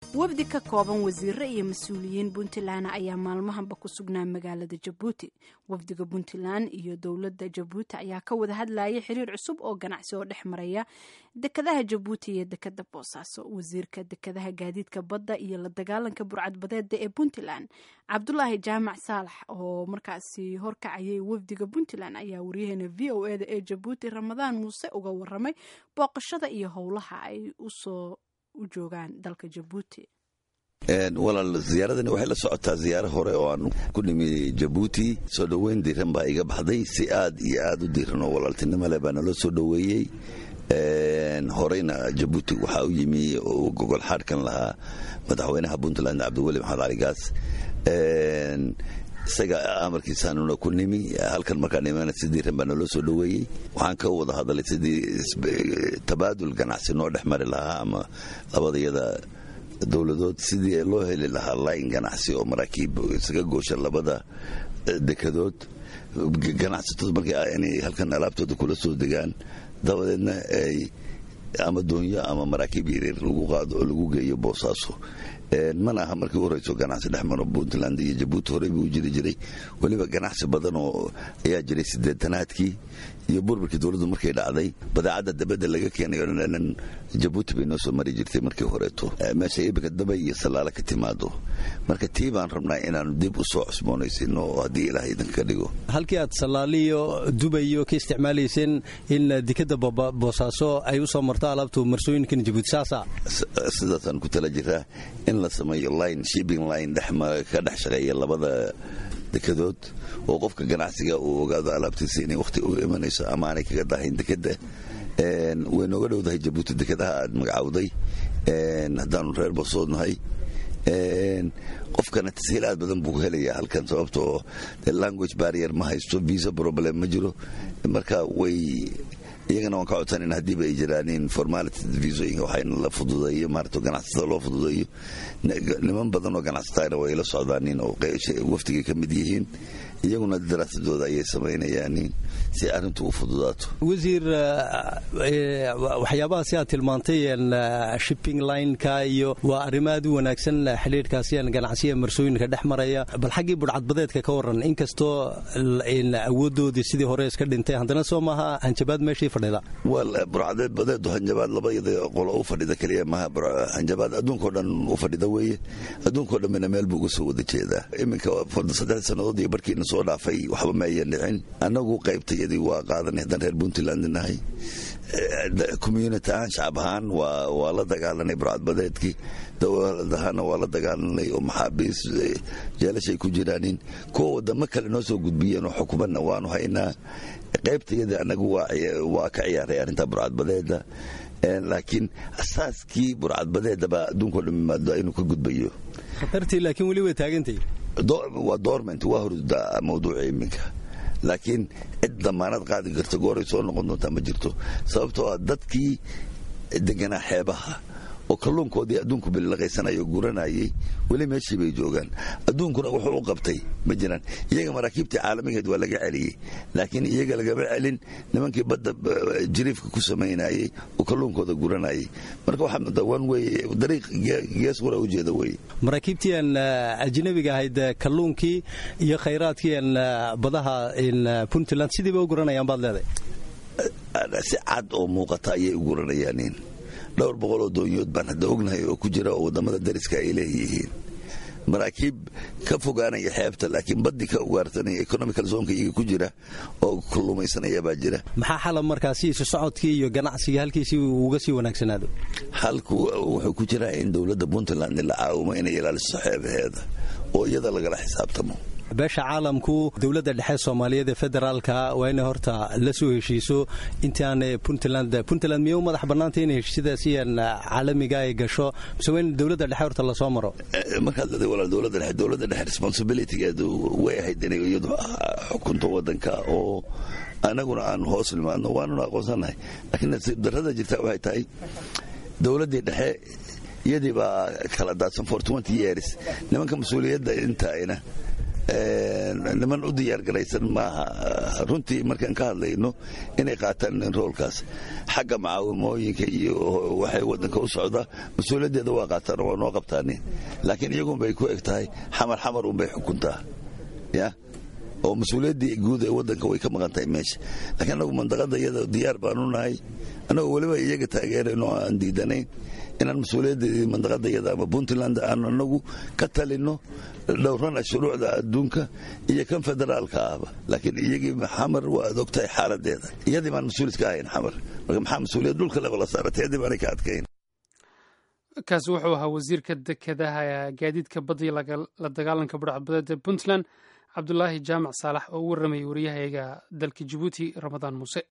wafdi ka kooban wasiiro iyo mas-uuliyiin puntland ayaa maalmahanba ku sugnaa magaalada jabuuti wafdiga puntland iyo dowladda jabuuti ayaa ka wada hadlayay xiriir cusub oo ganacsi oo dhex maraya dekadaha jabuuti iyo dekada boosaaso wasiirka dekadaha gaadiidka badda iyo la dagaalanka burcadbadeeda ee puntland cabdulaahi jaamac saalax oo markaasi horkacayay wafdiga puntland ayaa waryaheena v o eda ee jabuuti ramadaan muuse uga waramay booqashada iyo howlaha ay usoo u joogaan dalka jabuuti walaal ziyaaradani waxay la socotaa ziyaaro hore oo aan ku nimi jabuuti soo dhoweyn diiran baa iga baxday si aad iyo aad u diiran oo walaaltinimo leh baa naloo soo dhoweeyey horeyna jabuuti waxaa u yimi oo gogol xaadhkan lahaa madaxweynaha puntland cabdiweli maxamed cali gaas isaga amarkiisaanuna ku nimi halkan markaan imana si diiran baa naloo soo dhoweeyey waxaan ka wada hadalay sidii tabaadul ganacsi noo dhex mari lahaa ama labadayada dowladood sidii loo heli lahaa layn ganacsi oo maraakiib isaga goosha labada dekadood ganacsatada marka inay halkan alaabtooda kula soo degaan dabadeedna ay ama doonyo ama maraakiib yaryar lagu qaado oo lagu geeyo boosaaso mana aha markii u horeyso ganacsi dhex maro puntland iyo jabuuti horey buu jiri jiray weliba ganacsi badan oo ayaa jiray sideetanaadkii iyo burburkii dowladdu markay dhacday badeecadda dabadda laga keenayo dhan jabuuti bay noo soo mari jirtay markii horeeto meesha ibika daba iyo sallaala ka timaado marka tii baan rabnaa inaanu dib u soo cusboonaysino oo haddii ilaah idinka ka dhigo halkii aad sallaaliyo dubayo ka isticmaalayseen in dekadda boosaaso ay u soo marto alaabtu marsooyinkan jabuuti saasa sidaasaan ku tala jiraa in la sameeyo line shipping line ka dhex shaqeeya labada dekadood oo qofka ganacsiga uu ogaado alaabtiisa inay wakhti u imanayso ama aanay kaga dahayn dekadda way nooga dhowdahay jabuuti dekadaha aad magacawday haddaanu reer bosoodnahay qofkana tashiilaad badan buu helayaa halkan sababtoo language barrier ma haysto visa problem ma jiro marka way iyagana waan ka codsanan haddiiba ay jiraanin formality visoyinka waxayna la fududeeyo maarata ganacsatada loo fududeeyo niman badan oo ganacsataana way la socdaanin oo waftigay ka mid yihiin iyaguna daraasadooda ayay samaynayaanin si arrintu u fududaato wasiir waxyaabaha si aad tilmaantay shipping lineka iyo waa arrimo aad u wanaagsan xidhiirkaasi ganacsiya marsooyinka dhex maraya bal xaggii budhcadbadeedka ka waran inkastoo awoodoodii sidii hore iska dhintay haddana soo maaha hanjabaad meeshii fadhida burcadeed badeedu hanjabaad labada qolo u fadhida keliya maaha hanjabaad adduunkao dhan u fadhida weeye adduunkao dhanbana meel buu uga soo wada jeedaa iminka saddex sannadood iyo barkiina soo dhaafay waxba ma ayan dhicin annagu qaybtayadii waa qaadanay haddaan reer puntland nahay community ahaan shacab ahaan waa la dagaalanay burcadbadeedkii dowlad ahaana waa la dagaalanay oo maxaabiis jeelashay ku jiraanin kuwa wadamo kale noo soo gudbiyeen oo xukumadna waanu haynaa qaybtayadii annagu waa ka ciyaaray arrinta burcadbadeeda laakiin asaaskii burcadbadeedaba adduunkao dhan imaado inuu ka gudbayo khatartii laakiin weli way taagantay waa doorment waa horda mawduuca iminka laakiin cid damaanad qaadi karta gooray soo noqon doontaa ma jirto sababtoo ah dadkii deganaa xeebaha oo kalluunkoodii adduunku bililaqaysanayo guranayay weli meeshii bay joogaan adduunkuna wuxuu u qabtay ma jiraan iyaga maraakiibtii caalamigeed waa laga celiyey laakiin iyaga lagama celin nimankii badda jiriifka ku samaynayey oo kalluunkooda guranayay marka waxaa moodaa wan weye dariiq gees qura ujeeda weye maraakiibtii aan ajnabiga ahayd kalluunkii iyo khayraadkii aan badaha puntland sidiiba u guranayaan baad leedahay si cad oo muuqata ayay u guranayaanin dhowr boqol oo doonyood baan hadda ognahay oo ku jira oo waddamada dariska ay leeyihiin maraakiib ka fogaanaya xeebta laakiin baddi ka ugaarsanaya economical zonka iyaga ku jira oo kullumaysanaya baa jira maxaa xala markaasi isu socodkii iyo ganacsigii halkiisii uga sii wanaagsanaado halku wuxuu ku jiraa in dowladda puntland la caawimo inay ilaaliso xeebaheeda oo iyada lagala xisaabtamo beesha caalamku dowladda dhexe soomaaliyeed ee federaalka waa inay horta la soo heshiiso intaan puntland puntland miyay u madax bannaantay inay heshiisyadaasi caalamiga ay gasho mise waa in dowladda dhexe horta lasoo maro markaad leeday walaal dowladda dhexe dowladda dhexe responsibilitygeedu way ahayd inay iyadu xukunto waddanka oo anaguna aan hoos nimaadno waanuna aqoonsanahay laakiin nasiib darrada jirta waxay tahay dowladdii dhexe iyadii baa kala daadsan for twenty years nimanka mas-uuliyadda intaayna niman u diyaar garaysan maaha runtii markaan ka hadlayno inay qaataan roolkaas xagga macaawimooyinka iyo waxay wadanka u socdaa mas-uuliyaddeeda waa qaataan waa noo qabtaani laakiin iyagunbay ku eg tahay xamar xamar unbay xukuntaa ya oo mas-uuliyaddii guud ee wadanka way ka maqan tahay meesha laakiin anagu mandaqada iyada diyaar baanu nahay annagoo weliba iyaga taageerayn oo aan diidanayn inaan mas-uuliyaddeedii mandaqada iyada ama puntland aan anagu ka talino dhowrana shuruucda adduunka iyo kan federaalka ahba laakiin iyagii xamar waad ogtahay xaaladeeda iyadii baan mas-uulid ka ahayn xamar marka maxaa mas-uuliyad dhulka leba la saaratay iyadii baanay ka adkayn kaasi wuxuu ahaa wasiirka dekedaha gaadiidka badda la dagaalanka budhacbadeed ee puntland cabdulaahi jaamac saalax oo u warramayay wariyahayaga dalka jabuuti ramadaan muuse